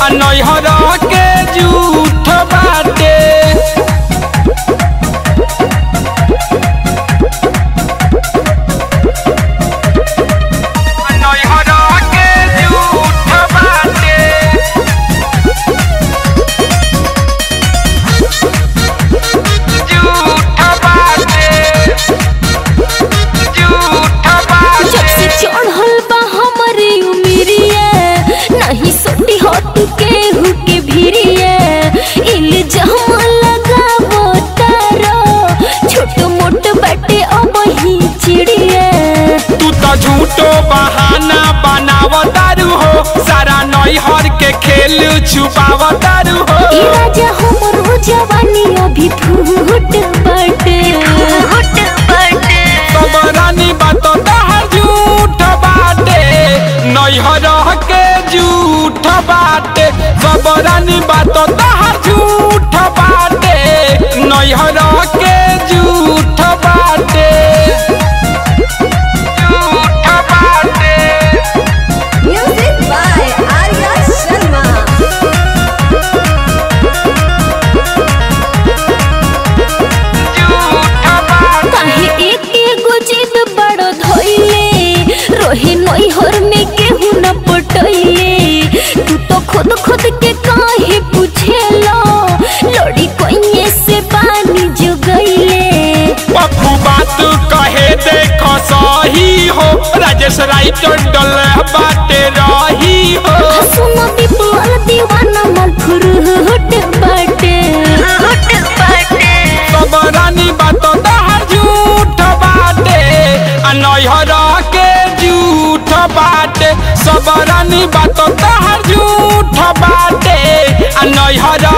आ नैहर के झूठ बाटे नैहर के झूठ बाटे झूठ बाटे झूठ जब से बाटे चढ़ल बा हमरे उमिरिया नहीं सोटी हट के हुके भिरिया इल्जाम लगावो तारो छोट मोट बाटे अब ही चिड़िया तू तो झूठो बहाना बनावतारू हो सारा नैहर के खेल छुपावतारू हो ई राजा हमरो जवानी अभी फूट बाटे फूट बाटे सब रानी बात तहर झूठ बाटे नैहर के झूठ बाटे सब रानी बात तहर झूठ बाटे नैहर के झूठ बाटे झूठ बाटे Music by Arya Sharma. काहे एक एगो जिद बड़ धइले रोहे नैहर में केहू न पटैले तू तो खुद खुद के काहे पूछेला लड़ी कोइये से पानी जुगैले पप्पू बात कहे देखो सही हो राजेश राइटर डल बाटे रही हो सुन विपुल दीवाना मन फुरुट बाटे फुट बाटे सब रानी बात तहर झूठ बाटे आ नैहर के झूठ बाटे सब रानी बात तहर झूठ बाटे आ नैहर